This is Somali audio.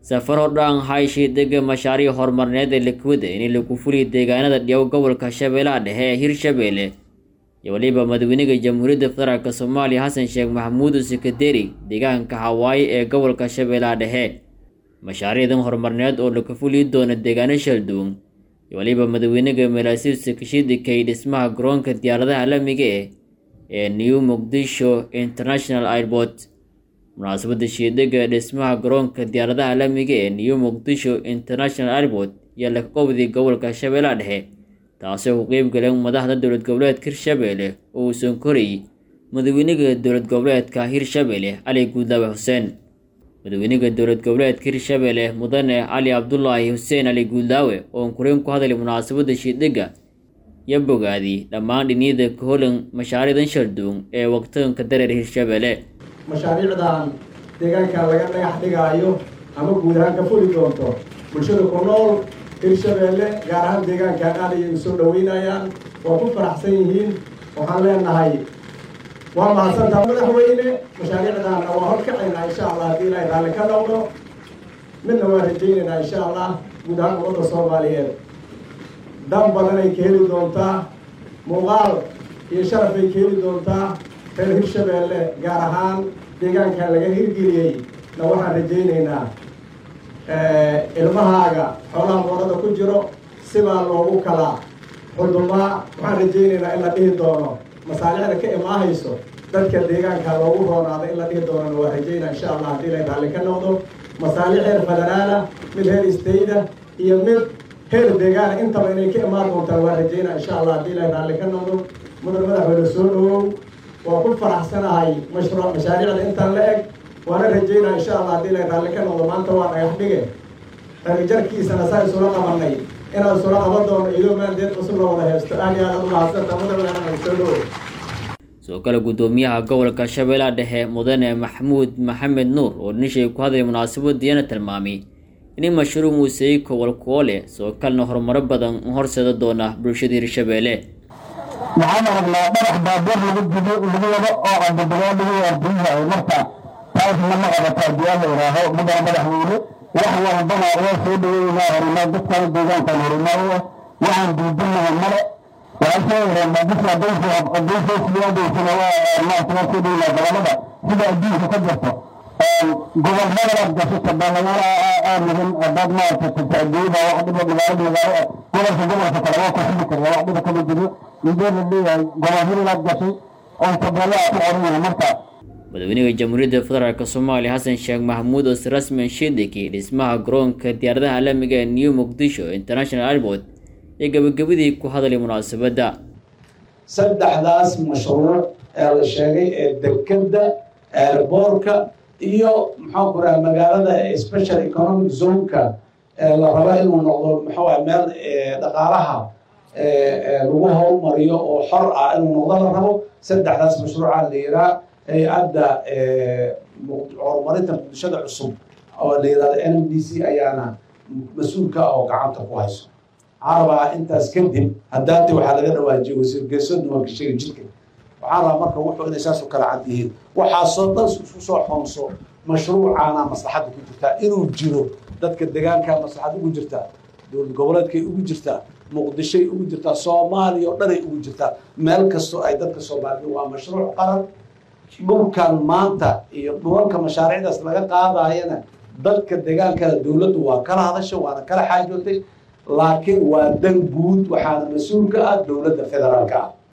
safar hordhaan hayshi dega mashaariic horumarineed ee likwida in lagu fuliyo deegaanada dhiyaw gobolka shabeellaha dhexe ee hirshabeelle iyo weliba madaxweynaha jamhuuriyadda federaalk soomaaliya xasan sheekh maxamuud sekaderi deegaanka hawaayi ee gobolka shabeellaha dhexe mashaariicdan horumarineed oo laga fuliyi doono deegaano shalduun iyo weliba madaxweynaha malaasiibsa kashidikay dhismaha garoonka diyaaradaha caalamiga eh ee new muqdisho international airport munaasabadda shiidega dhismaha garoonka diyaaradaha caalamiga ee new muqdisho international airport iyo laga qobday gobolka shabeellaha dhexe taasoo ku qeyb galeen madaxda dowlad goboleedka hirshabeelle oo uusan korayy madaxweynaha dowlad goboleedka hirshabeelle cali guudlaawe xuseen madaxweynaha dowlad goboleedka hirshabeelle mudane cali cabdulaahi xuseen cali guudlaawe oon kureen ku hadlay munaasabadda shiidega iyo bogaadi dhammaan dhiniyada kaholan mashaariicdan shalduun ee waqtiganka dareer hirshabeelle mashaariicdan deegaanka laga dhagax dhigaayo ama guud ahaan ka fuli doonto bulshada ku nool hirshabeelle gaar ahaan deegaankan aad ayay usoo dhaweynayaan waa ku faraxsan yihiin waxaan leenahay waa mahadsantaa madaxweyne mashaariicdaanna waa horkacaynaa insha allah haddii ilaahay raalli ka noqdo midna waa rajaynaynaa insha allah guud ahaan ummadda soomaaliyeed dan badanay ka heli doontaa muuqaal iyo sharafay ka heli doontaa reer hirshabeelle gaar ahaan deegaankan laga hirgeliyey na waxaan rajaynaynaa ilmahaaga xoolaha moorada ku jiro sibaa loogu kala xudumaa waxaan rajaynaynaa in la dhihi doono masaalixda ka imaahayso dadka deegaanka loogu roonaado in la dhihi doonana waa rajaynaa insha allah haddii la raalli ka noqdo masaalix heer federaala mid heer istayda iyo mid heer deegaana intaba inay ka imaan doontaan waa rajaynaa insha allah haddii la raalli ka noqdo mudan madaxweyne soo dhawow waa ku faraxsanahay mashruuc mashaariicda intaan la eg waana rajaynaa insha allah haddii la raalli ka noqdo maanta waa dhagax dhige dhalijarkiisana saa isula qabanay inaan isula qaban doono iyadoo maandeed cusub la wada haysto aad iyo aad umahadsantaa madaxweyne soo dhawow sidoo kale guddoomiyaha gobolka shabeellaha dhexe mudane maxamuud maxamed nuur oo dhinishay ku hadlay munaasabadiyana tilmaamay in mashruuc muuseey kowal kuwo leh sidoo kalena horumaro badan u horseeda doona bulshada hirshabeelle waxaan aragnaa dhagax baabuur lagu jido lagu wado oo candabadoo lagu waardiyahay marka taasna ma qabataa diyaa la yidhaaho mudana madaxweyne wax walbana waa soo dhaweynaa horumar dadkan deegaankan horumar u ah waxaan diidinahay male waxaan soo yareen muqdisho adaysoosiyaadeysana waa maarta waa soo dhaweynaa gobolada sida adduunka ka jirto gobolmadanaad gasho tabaalayaal aamihin hadaad maarata tajaadiyada wax dhiba magaalada magaalo gobolka gobolka kale waa ku xili karaa wax dhiba kama jiro indee la leeyahay gobolhirilaad gashay oo tabeelaa ku qoran yahay marka madaxweynaha jamhuuriyadda federaalk soomaaliya xasan sheekh maxamuud oo si rasmian shidiki dhismaha garoonka diyaaradaha caalamiga ee new muqdisho international airport ee gabagabadii ku hadlay munaasabadda saddexdaas mashruuc ee la sheegay ee dekeda airboorka iyo maxaan ku raha magaalada special economic zoneka la raba inuu noqdo maxaa meel dhaqaalaha lagu howlmariyo oo xor ah inuu noqdo la rabo saddexdaas mashruuca la yiraa hay-adda horumarinta bulshada cusub oo la yirahdo n m d c ayaana mas-uulka ah oo gacanta ku hayso waxaan rabaa intaas kadib haddaati waxaa laga dhawaajiyay wasiir geesoodna waa gasheega jidka waxaan rabaa marka wuxuu inay saas u kala cad yihiin waxaasoo dhan isku soo xoonso mashruucaana maslaxadda ku jirtaa inuu jiro dadka deegaanka maslaxad ugu jirtaa dowlad goboleedkay ugu jirtaa muqdishoy ugu jirtaa soomaaliya oo dhanay ugu jirtaa meel kastoo ay dadka soomaaliya waa mashruuc qaran dhulkan maanta iyo dhulalka mashaariicdaas laga qaadayana dadka deegaankana dowladdu waa kala hadasha waana kala xaajootay laakiin waa dan guud waxaana mas-uul ka ah dowladda federaalka ah